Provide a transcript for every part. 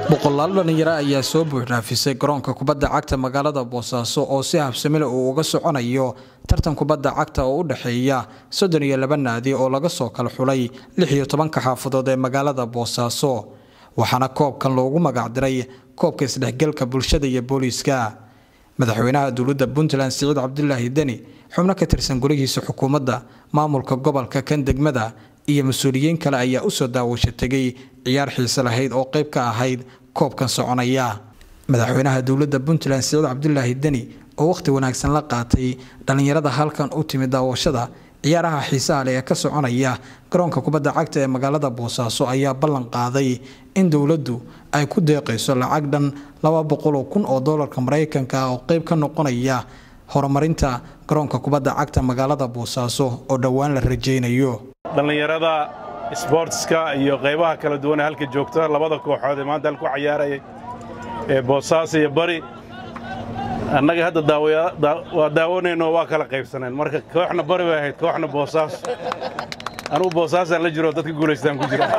boqolaal dhalinyaro ayaa soo buuxraafisay garoonka kubadda cagta magaalada boosaaso oo si habsamile uu uga soconayo tartan kubadda cagta oo u dhexeeya soddon iyo laba naadi oo laga soo kala xulay lix iyo tobanka xaafadood ee magaalada boosaaso waxaana koobkan loogu magacdiray koobka isdhexgalka bulshada iyo booliiska madaxweynaha dowladda puntland siciid cabdulaahi deni xubno ka tirsan golihiisa xukuumadda maamulka gobolka kan degmada iyo mas-uuliyiin kale ayaa usoo daawasho tegay ciyaar xiise lahayd oo qayb ka ahayd koobkan soconaya madaxweynaha dowladda puntland siciid cabdulaahi deni oo wakhti wanaagsan la qaatay dhallinyarada halkan u timid daawashada ciyaaraha xiisaha leh ee ka soconaya garoonka kubadda cagta ee magaalada boosaaso ayaa ballan qaaday in dowladdu ay ku deeqayso lacag dhan laba boqoloo kun oo doolarka maraykanka ah oo qayb ka noqonaya horumarinta garoonka kubadda cagta magaalada boosaaso oo dhowaan la rajaynayo dhallinyarada sboortska iyo qaybaha kala duwan ee halka joogta labada kooxood ee maanta halku cayaaraya ee boosaaso iyo bari annaga hadda waa daawanayno waa kala qaybsaneen marka kooxna bari bay ahayd kooxna boosaaso anugu boosaasaan la jiro dadka guulaystaan ku jira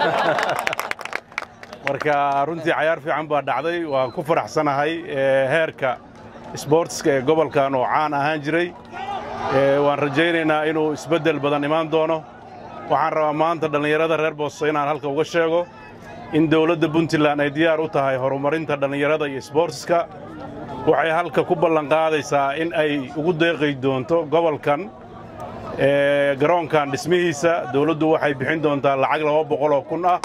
marka runtii cayaar fiican baa dhacday waan ku faraxsanahay heerka sboortiska ee gobolkan oo caan ahaan jiray waan rajaynaynaa inuu isbeddel badan imaan doono waxaan rabaa maanta dhallinyarada reer booso inaan halka uga sheego in dowladda puntland ay diyaar u tahay horumarinta dhallinyarada iyo sboortiska waxay halka ku ballanqaadaysaa in ay ugu deeqay doonto gobolkan garoonkan dhismihiisa dowladdu waxay bixin doontaa lacag laba boqoloo kun ah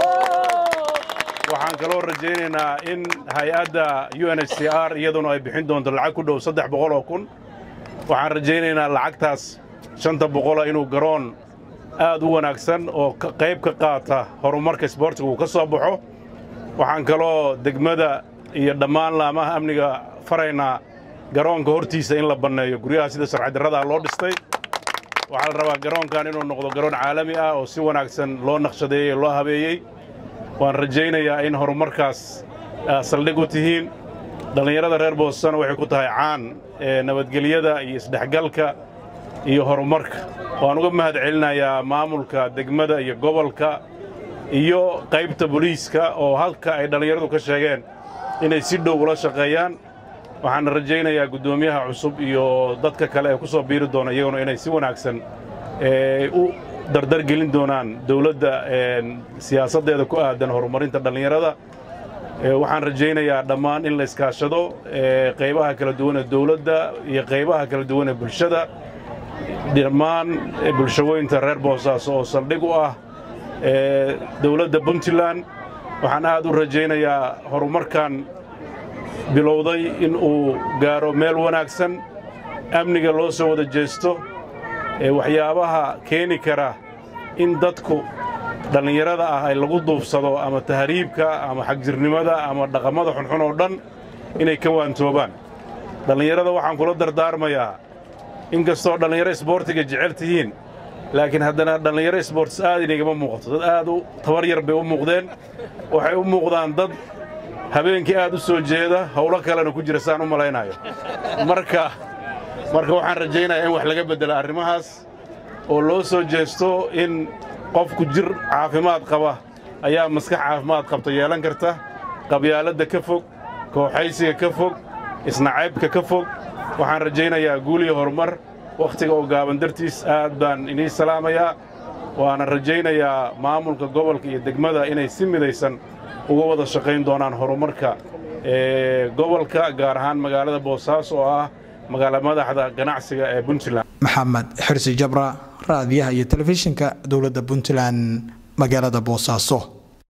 waxaan kaloo rajaynaynaa in hay-adda u n h c r iyaduna ay bixin doonto lacag ku dhow saddex boqoloo kun waxaan rajaynaynaa lacagtaas shanta boqola inuu garoon aad u wanaagsan oo qayb ka qaata horumarka sboortiga uu ka soo baxo waxaan kaloo degmada iyo dhammaan laamaha amniga faraynaa garoonka hortiisa in la banneeyo guryaha sida sharcidarradaha loo dhistay waxaa la rabaa garoonkan inuu noqdo garoon caalami ah oo si wanaagsan loo naqshadeeyey loo habeeyey waan rajaynayaa in horumarkaas saldhig u tihiin dhallinyarada reer boosasana waxay ku tahay caan nabadgelyada iyo isdhexgalka iyo horumarka waan uga mahad celinayaa maamulka degmada iyo gobolka iyo qaybta boliiska oo halka ay dhallinyaradu ka sheegeen inay si dhow ula shaqeeyaan waxaana rajaynayaa guddoomiyaha cusub iyo dadka kale ee ku soo biiri doona iyaguna inay si wanaagsan u dardargelin doonaan dowladda siyaasaddeeda ku aadan horumarinta dhallinyarada waxaan rajaynayaa dhammaan in la iskaashado qaybaha kala duwan ee dowladda iyo qaybaha kala duwan ee bulshada dhammaan bulshaweynta reer boosaaso oo saldhig u ah dowladda puntland waxaan aad u rajaynayaa horumarkan bilowday in uu gaaro meel wanaagsan amniga loo soo wada jeesto waxyaabaha keeni kara in dadku dhallinyarada ah ay lagu duubsado ama tahriibka ama xagjirnimada ama dhaqamada xunxun oo dhan inay ka waantoobaan dhallinyarada waxaan kula dardaarmayaa in kastoo dhallinyaro isboortiga jecel tihiin laakiin haddana dhallinyaro isboortis aad inagama muuqato dad aad u tabar yar bay u muuqdeen waxay u muuqdaan dad habeenkii aad u soo jeeda howlo kalena ku jira saan u malaynayo marka marka waxaan rajaynayaa in wax laga beddelo arrimahaas oo loo soo jeesto in qofku jir caafimaad qaba ayaa maskax caafimaad qabta yeelan karta qabyaaladda ka fog kooxaysiga ka fog isnacaybka ka fog waxaan rajaynayaa guul iyo horumar wakhtiga oo gaaban dartiis aad baan inii salaamayaa waana rajaynayaa maamulka gobolka iyo degmada inay si midaysan uga wada shaqayn doonaan horumarka gobolka gaar ahaan magaalada boosaaso oo ah magaala madaxda ganacsiga ee puntland maxamed xirsi jabra raadiyaha iyo telefishinka dowladda puntland magaalada boosaaso